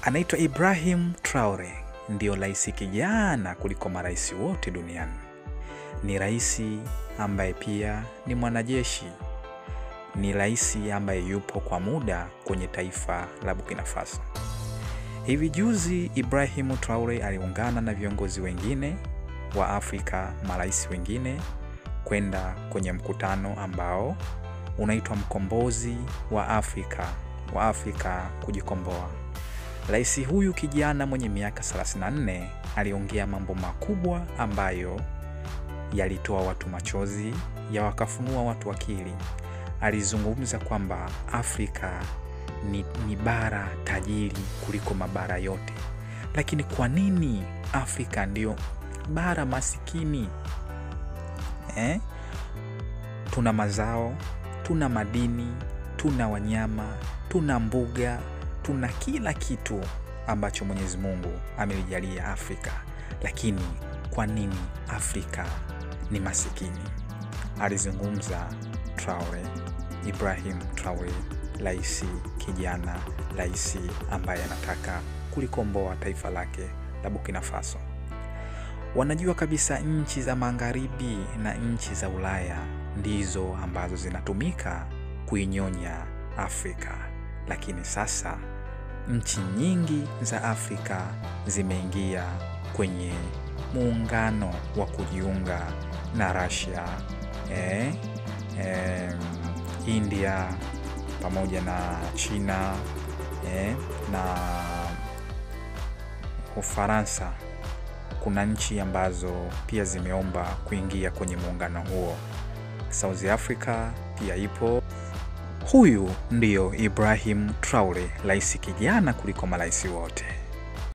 Anaitwa Ibrahim Traore, ndio rais kijana kuliko marais wote duniani. Ni rais ambaye pia ni mwanajeshi. Ni rais ambaye yupo kwa muda kwenye taifa la Burkina Faso. Hivi juzi Ibrahim Traore aliungana na viongozi wengine wa Afrika, marais wengine kwenda kwenye mkutano ambao unaitwa mkombozi wa Afrika, wa Afrika kujikomboa. Rais huyu kijana mwenye miaka 34 aliongea mambo makubwa ambayo yalitoa watu machozi, ya wakafunua watu akili. Alizungumza kwamba Afrika ni, ni bara tajiri kuliko mabara yote, lakini kwa nini Afrika ndio bara masikini eh? Tuna mazao, tuna madini, tuna wanyama, tuna mbuga, tuna kila kitu ambacho Mwenyezi Mungu amelijalia Afrika, lakini kwa nini Afrika ni masikini? Alizungumza Traore, Ibrahim Traore, rais kijana, rais ambaye anataka kulikomboa taifa lake la Burkina Faso. Wanajua kabisa nchi za magharibi na nchi za Ulaya ndizo ambazo zinatumika kuinyonya Afrika, lakini sasa nchi nyingi za Afrika zimeingia kwenye muungano wa kujiunga na Russia, eh, eh, India pamoja na China eh, na Ufaransa. Kuna nchi ambazo pia zimeomba kuingia kwenye muungano huo. South Africa pia ipo. Huyu ndiyo Ibrahim Traore, rais kijana kuliko marais wote.